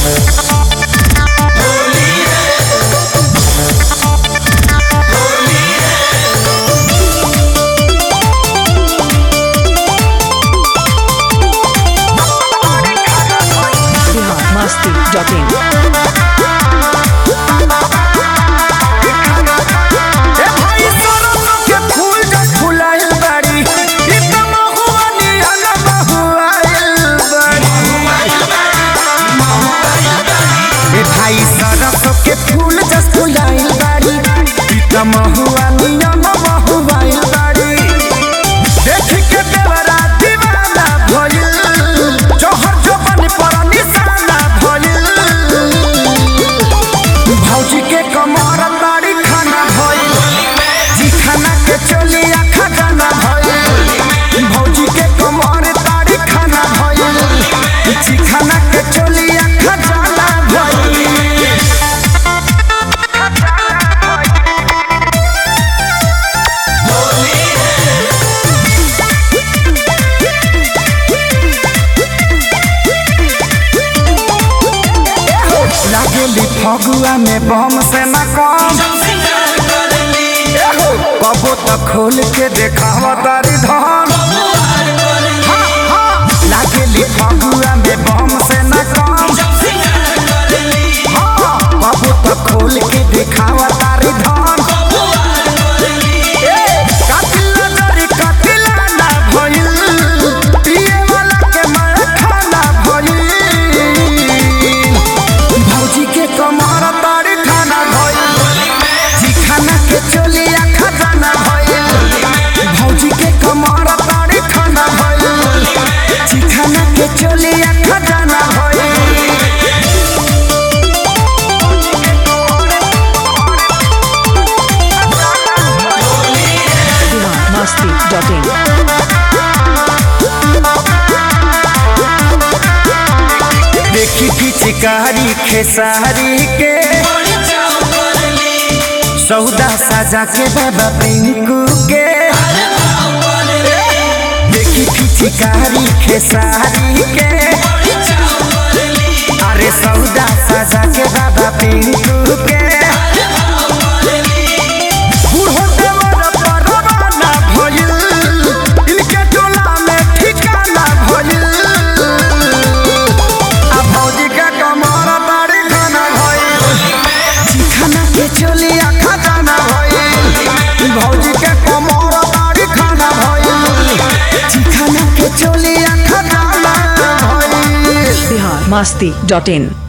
Bihar Masti dot in ए भाई सरसों के फूल जब फुलाइल बाड़ी ई त महुआ नियन महुआइल बाड़ी ए भाई सरसों के फूल जब फुलाइल बाड़ी ई त महुआ नियन महुआइल बाड़ी देख के देवरा दीवाना भइल जोहर जोबन पर निशाना भइल भौजी के कमर बाड़ी खाना भइल जी खाना के चलिया खजाना भइल भौजी के कमर बाड़ी खाना भइल जी खाना के चलिया खजाना भइल लागेली फगुआ में बम से न कम एहो, कबो तो खोल के देखावा तारी धन हाँ, हाँ, लागेली फगुआ में बम से न कम हाँ, कबो तो खोल के देखावा तारी धन ए, कातिल नजरी कातिला ना भइल, पिए वाला के मार खाना भइल। भौजी के कमर तारी खाना भइल जी खाना के चलिया खजाना भइल भौजी के कमर तारी खाना भइल जी खाना के चलिया खजाना भइल बिहार मस्ती डॉट इन देखी पिचकारी खेसारी के सौदा साजा के बाबा पिंकू के देखी पिचकारी खेसारी के अरे सौदा साजा के बाबा पिंकू के बूढ़ो देवर परवाना भइल, इनके टोला में ठिकाना भइल। आ भौजी के कमर बाड़ी खाना भइल, चिखाना के चलिया खजाना भइल। भौजी के कमर बाड़ी खाना भइल, चिखाना के चलिया खजाना भइल। बिहार मस्ती डॉट इन